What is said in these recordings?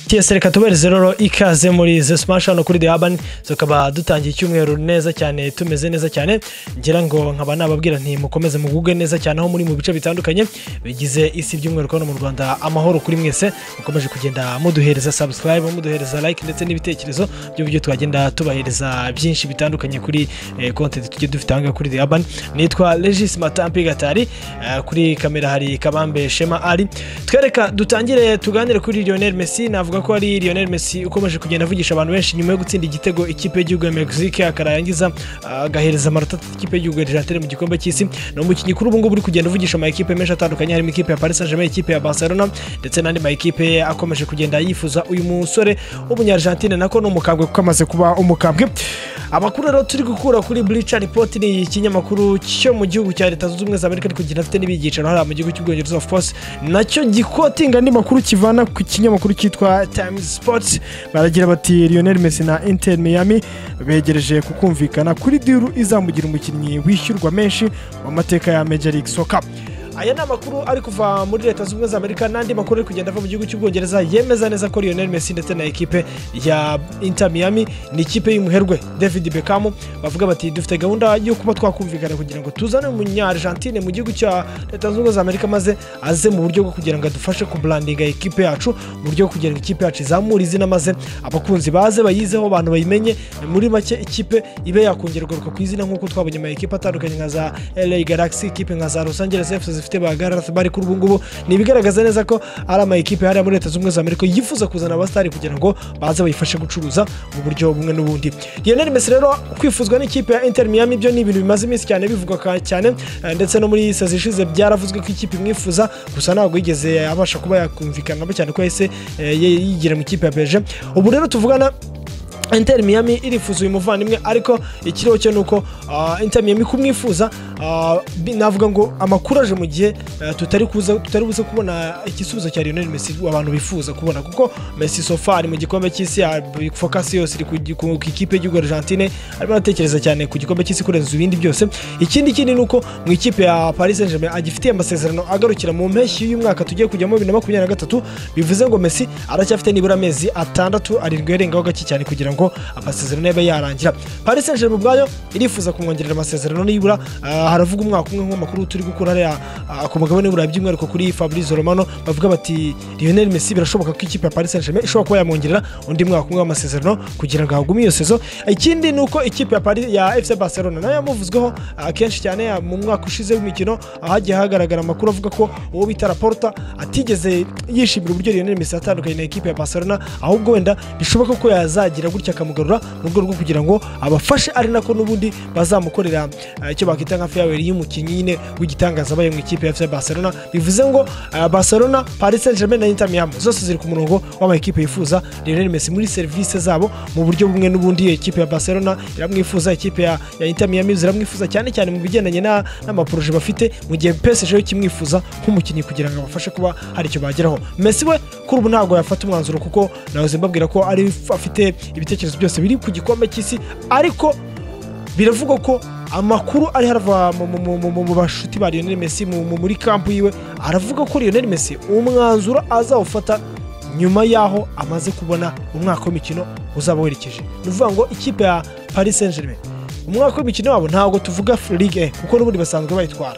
tiyesi reka tubereze rero ikaze muri ze simashi hano kuri The Urban tukaba dutangiye icyumweru neza cyane tumeze neza cyane ngira ngo nkaba nababwira nti mukomeze muguge neza cyane aho muri mu bice bitandukanye bigize isi by'umweru hano mu Rwanda amahoro kuri mwese mukomeje kugenda muduhereza subscribe muduhereza like ndetse n'ibitekerezo by'uburyo twagenda tubahereza byinshi bitandukanye kuri eh, content tugiye dufite ahangaha kuri The Urban nitwa Regis Matampi Gatari eh, kuri kamera hari Kabambe Shema Ali twereka dutangire tuganire kuri Lionel Messi navuga ko ari Lionel Messi ukomeje kugenda avugisha abantu benshi nyuma yo gutsinda igitego ikipe y'igihugu ya Mexique akarangiza ah, agahereza amanota atatu ikipe y'igihugu ya Argentine mu gikombe cy'isi ni umukinnyi kuri ubu ngubu uri kugenda uvugisha ama ekipe menshi atandukanye harimo ikipe ya Paris Saint-Germain ikipe ya Barcelona ndetse n'andi ma ekipe akomeje kugenda yifuza uyu musore w'umunyargentine nako ni umukambwe kuko amaze kuba umukambwe amakuru rero turi gukura kuri Bleacher Report ni ikinyamakuru cyo mu gihugu cya Leta Zunze Ubumwe za Amerika ariko kigenda afite n'ibyicaro hariya mu gihugu cy'Ubwongereza of course nacyo gikotinga andi makuru kivana ku kinyamakuru cyitwa Times Sports baragira bati Lionel Messi na Inter Miami begereje kukumvikana kuri diru izamugira umukinnyi wishyurwa menshi w'amateka ya Major League Soccer aya ni amakuru ari kuva muri leta zunze ubumwe za amerika n'andi makuru ari kugenda ava mu gihugu cy'ubwongereza yemeza neza ko lionel messi ndetse na ekipe ya inter miami ni ikipe y'umuherwe david beckham bavuga bati dufite gahunda yo kuba twakumvikana kugira ngo tuzane umunyargentine mu gihugu cya leta zunze ubumwe za amerika maze aze mu buryo bwo kugira ngo adufashe kuburandinga ekipe yacu mu buryo bwo kugira ngo ikipe yacu izamure izina maze abakunzi baze bayizeho abantu bayimenye muri make ikipe ibe yakongera kugaruka ku izina nk'uko twabonye ama ekipe atandukanye nka za la galaxy ikipe nka za los angeles fc zifite ba gareth bari kuri ubu ngubu ni ibigaragaza neza ko ari ama ekipe hariya muri leta zunze ubumwe za amerika yifuza kuzana abasitari kugira ngo baze bayifashe gucuruza mu buryo bumwe n'ubundi lionel messi rero kwifuzwa n'ikipe ya inter miami byo ni ibintu bimaze iminsi cyane bivugwa ka- cyane eh, ndetse no muri sazi ishize byaravuzwe ko ikipe imwifuza gusa ntabwo yigeze abasha kuba yakumvikanamo cyane ko yahise eh, yigira mu ikipe ya beje ubu rero tuvugana Inter Miami irifuza uyu muvandimwe ariko ikiriho cyo ni uko ah, Inter Miami kumwifuza ah, bi- navuga ngo amakuru aje mu gihe eh, tutari kuza tutari buze kubona igisubizo cya Lionel Messi abantu bifuza kubona kuko Messi so far mu gikombe cy'isi ah, focus yose iri ku gi- ku ku ikipe y'igihugu ya Argentine arimo aratekereza cyane ku gikombe cy'isi kurenza ibindi byose ikindi kindi ni uko mu ikipe ya Paris Saint-Germain agifitiye amasezerano agarukira mu mpeshyi y'uyu mwaka tugiye kujyamo bibiri na makumyabiri na gatatu bivuze ngo Messi aracyafite nibura amezi atandatu arindwi yarengaho gake cyane kugira ngo amasezerano yabe yarangira Paris Saint-Germain ubwayo irifuza kumwongerera amasezerano nibura ah, haravuga umwaka umwe nk'amakuru turi gukura hariya ah, ku mugabane w'Uburayi by'umwihariko kuri Fabrizio Romano bavuga bati Lionel Messi birashoboka ko ikipe ya Paris Saint-Germain ishobora kuba yamwongerera undi mwaka umwe w'amasezerano kugira ngo ahagume iyo sezo ikindi ni uko ikipe ya Paris ya FC Barcelona nayo yamuvuzweho ah, kenshi cyane ah, mu mwaka ushize w'imikino ah, hagiye hagaragara amakuru avuga ko uwo bita Laporta atigeze yishimira uburyo Lionel Messi yatandukanye na ekipe ya Barcelona ahubwo wenda bishoboka ko yazagira gutya akamugarura mu rwego rwo kugira ngo abafashe ari nako n'ubundi bazamukorera eh, icyo bakita nka feyaweri y'umukinnyi nyine w'igitangaza abaye mu ikipe ya FC Barcelona bivuze ngo eh, Barcelona Paris Saint-Germain na Inter Miami zose ziri ku murongo w'amakipe yifuza Lionel Messi muri serivisi zabo mu buryo bumwe n'ubundi iyo ikipe ya Barcelona iramwifuza ikipe ya, ya Inter Miami ziramwifuza cyane cyane mu bigendanye na- n'amaporoje bafite mu gihe PSG yo kimwifuza nk'umukinnyi kugira ngo abafashe kuba hari icyo bageraho Messi we kuri ubu ntabwo yafata umwanzuro kuko nawe zimbabwira ko ari afite ibitekerezo byose biri ku gikombe cy'isi ariko biravugwa ko amakuru ari harava mu- mu- mu- mu- mu- mu bashuti ba Lionel Messi mu- mu- muri kampu yiwe aravuga ko Lionel Messi umwanzuro azawufata nyuma y'aho amaze kubona umwaka w'imikino uzaba werekeje ni ukuvuga ngo ikipe ya Paris Saint-Germain umwaka w'imikino wabo ntabwo tuvuga Ligue 1 kuko n'ubundi basanzwe bayitwara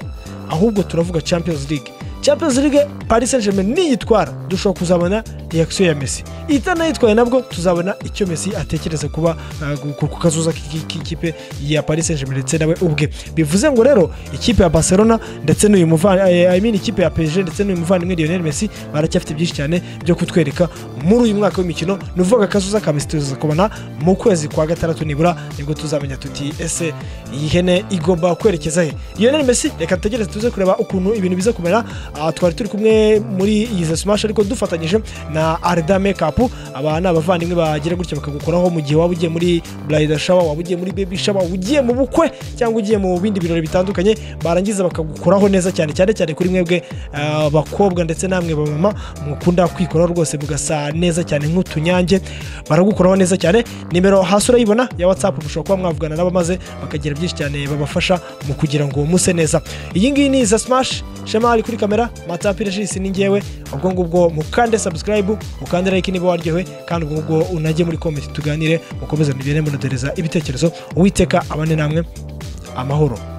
ahubwo turavuga Champions League Champions League Paris Saint-Germain niyitwara dushobora kuzabona reaction ya Messi itanayitwaye nabwo tuzabona icyo Messi atekereza kuba uh, ku- ku kazuza k'iki- k'ikipe ya Paris Saint-Germain ndetse nawe ubwe bivuze ngo rero ikipe ya Barcelona ndetse n'uyu muvandimwe I mean ikipe ya PSG ndetse n'uyu muvandimwe Lionel Messi baracyafite byinshi cyane byo kutwereka muri uyu mwaka w'imikino ni uvuga akazuza ka Messi tuzakubona mu kwezi kwa gatandatu nibura nibwo tuzamenya tuti ese iyi hene igomba kwerekeza he Lionel Messi reka tutegereze tuze kureba ukuntu ibintu biza kumera Ah, twari turi kumwe muri iyi za smash ariko dufatanyije na Arda Makeup aba ni abavandimwe bagira gutya bakagukoraho mu gihe waba ugiye muri Bride Shower waba ugiye muri Baby Shower waba ugiye mu bukwe cyangwa ugiye mu bindi birori bitandukanye barangiza bakagukoraho neza cyane cyane cyane kuri mwebwe ah, bakobwa ndetse namwe ba mama mukunda kwikoraho rwose mugasa neza cyane nk'utunyange baragukoraho neza cyane nimero hasi urayibona ya WhatsApp mushobora kuba mwavugana nabo maze bakagira byinshi cyane babafasha mu kugira ngo muse neza iyi ngiyi ni iza smash shema ari kuri kamera Rwanda matapire jisi ni ngewe ubwo ngubwo mukande subscribe mukande like niba waryohewe kandi ubwo ngubwo unajye muri comment tuganire mukomeze mugire munotereza ibitekerezo uwiteka abane namwe amahoro